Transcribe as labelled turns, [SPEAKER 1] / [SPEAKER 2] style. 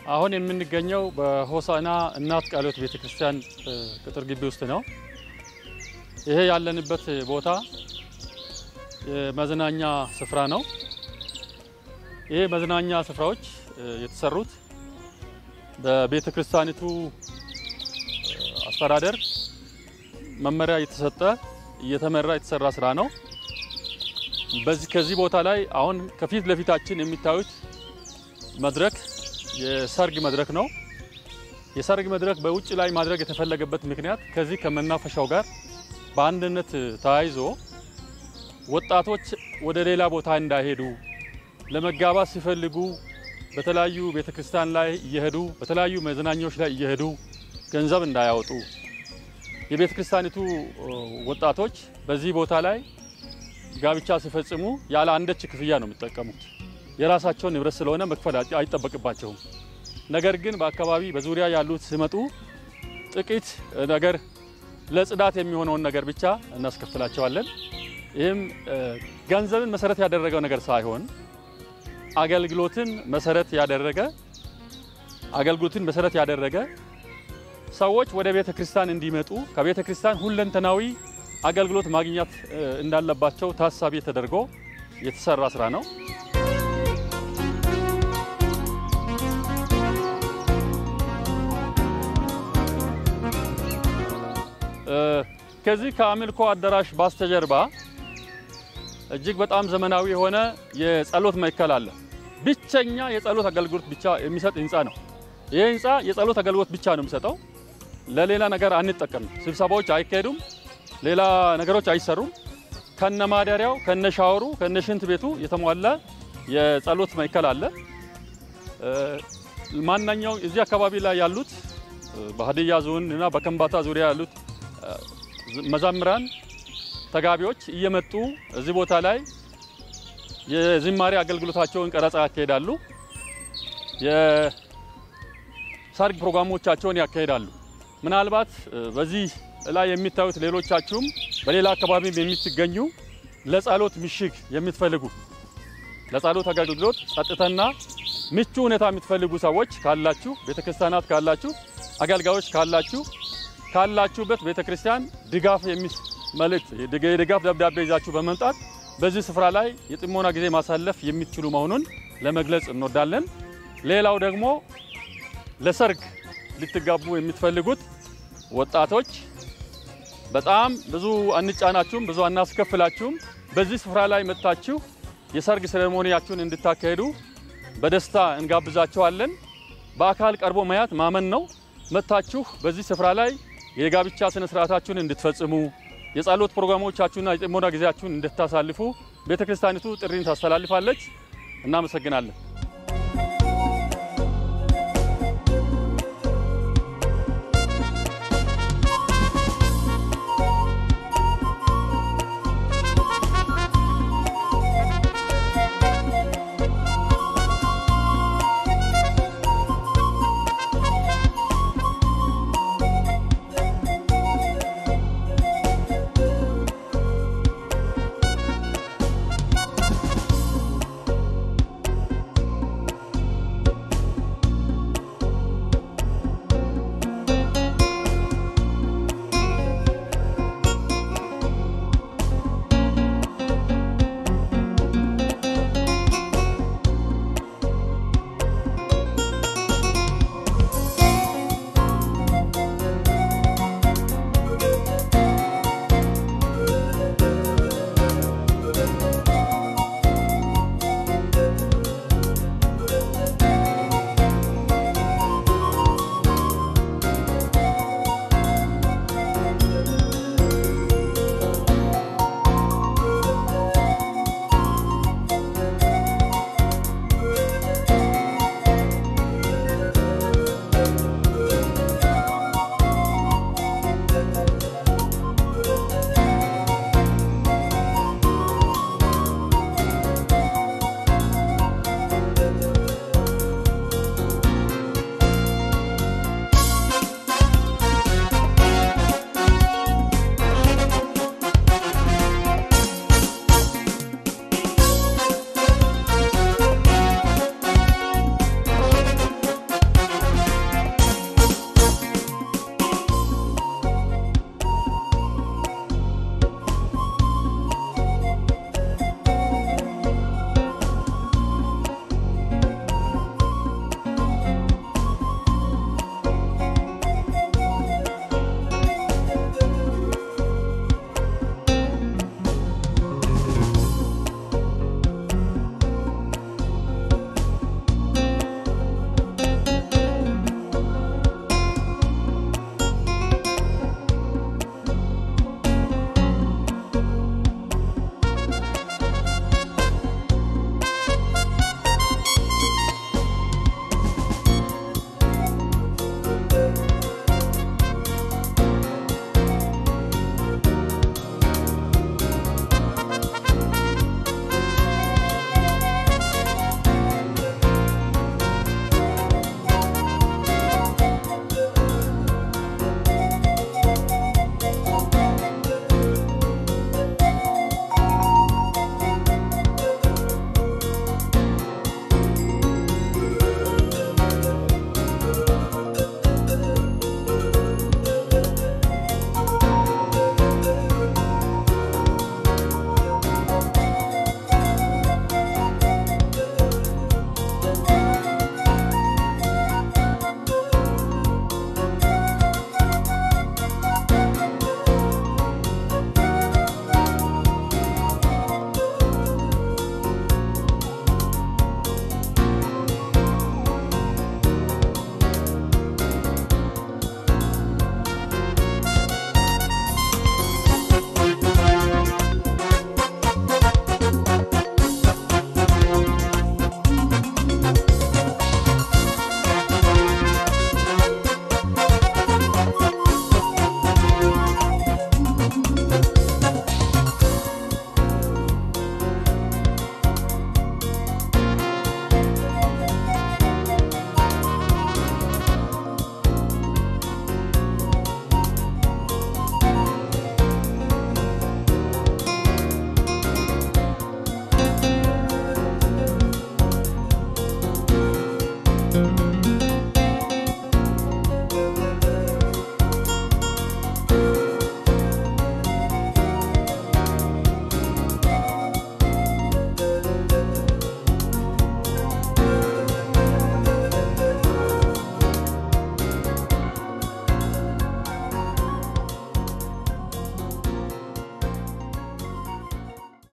[SPEAKER 1] አሁን የምንገኘው በሆሳዕና እናት ቃለ ሕይወት ቤተ ክርስቲያን ቅጥር ግቢ ውስጥ ነው። ይሄ ያለንበት ቦታ የመዝናኛ ስፍራ ነው። ይሄ መዝናኛ ስፍራዎች የተሰሩት በቤተ ክርስቲያኒቱ አስተዳደር መመሪያ የተሰጠ እየተመራ የተሰራ ስራ ነው። በዚህ ከዚህ ቦታ ላይ አሁን ከፊት ለፊታችን የሚታዩት መድረክ የሰርግ መድረክ ነው። የሰርግ መድረክ በውጭ ላይ ማድረግ የተፈለገበት ምክንያት ከዚህ ከመናፈሻው ጋር በአንድነት ተያይዞ ወጣቶች ወደ ሌላ ቦታ እንዳይሄዱ ለመጋባት ሲፈልጉ በተለያዩ ቤተክርስቲያን ላይ እየሄዱ በተለያዩ መዝናኛዎች ላይ እየሄዱ ገንዘብ እንዳያወጡ የቤተ ክርስቲያኒቱ ወጣቶች በዚህ ቦታ ላይ ጋብቻ ሲፈጽሙ ያለ አንዳች ክፍያ ነው የሚጠቀሙት። የራሳቸውን ንብረት ስለሆነ መክፈል አይጠበቅባቸውም። ነገር ግን በአካባቢ በዙሪያ ያሉት ሲመጡ ጥቂት ነገር ለጽዳት የሚሆነውን ነገር ብቻ እናስከፍላቸዋለን። ይህም ገንዘብን መሰረት ያደረገው ነገር ሳይሆን አገልግሎትን መሰረት ያደረገ አገልግሎትን መሰረት ያደረገ ሰዎች ወደ ቤተ ክርስቲያን እንዲመጡ ከቤተ ክርስቲያን ሁለንተናዊ አገልግሎት ማግኘት እንዳለባቸው ታሳቢ ተደርጎ የተሰራ ስራ ነው። ከዚህ ከአምልኮ አዳራሽ ባስተጀርባ እጅግ በጣም ዘመናዊ የሆነ የጸሎት ማዕከል አለ። ብቸኛ የጸሎት አገልግሎት ብቻ የሚሰጥ ህንፃ ነው። ይህ ህንፃ የጸሎት አገልግሎት ብቻ ነው የሚሰጠው። ለሌላ ነገር አንጠቀምም። ስብሰባዎች አይካሄዱም። ሌላ ነገሮች አይሰሩም። ከነ ማደሪያው ከነ ሻወሩ ከነ ሽንት ቤቱ የተሟላ የጸሎት ማዕከል አለ። ማናኛው እዚህ አካባቢ ላይ ያሉት በሀዲያ ዞን እና በከምባታ ዙሪያ ያሉት መዛምራን ተጋቢዎች እየመጡ እዚህ ቦታ ላይ የዝማሬ አገልግሎታቸውን ቀረጻ ያካሄዳሉ። የሰርግ ፕሮግራሞቻቸውን ያካሄዳሉ። ምናልባት በዚህ ላይ የሚታዩት ሌሎቻችሁም በሌላ አካባቢም የምትገኙ ለጸሎት ምሽግ የምትፈልጉ ለጸሎት አገልግሎት ጸጥታና ምቹ ሁኔታ የምትፈልጉ ሰዎች ካላችሁ፣ ቤተክርስቲያናት ካላችሁ፣ አገልጋዮች ካላችሁ ካላችሁበት ቤተክርስቲያን ድጋፍ መልእክት የድጋፍ ደብዳቤ ይዛችሁ በመምጣት በዚህ ስፍራ ላይ የጥሞና ጊዜ ማሳለፍ የሚችሉ መሆኑን ለመግለጽ እንወዳለን። ሌላው ደግሞ ለሰርግ ልትጋቡ የምትፈልጉት ወጣቶች በጣም ብዙ አንጫናችሁም፣ ብዙ አናስከፍላችሁም። በዚህ ስፍራ ላይ መጥታችሁ የሰርግ ሴሬሞኒያችሁን እንድታካሄዱ በደስታ እንጋብዛችኋለን። በአካል ቀርቦ ማየት ማመን ነው። መጥታችሁ በዚህ ስፍራ ላይ የጋብቻ ስነ ስርዓታችሁን እንድትፈጽሙ የጸሎት ፕሮግራሞቻችሁና የጥሞና ጊዜያችሁን እንድታሳልፉ ቤተክርስቲያኒቱ ጥሪን ታስተላልፋለች። እናመሰግናለን።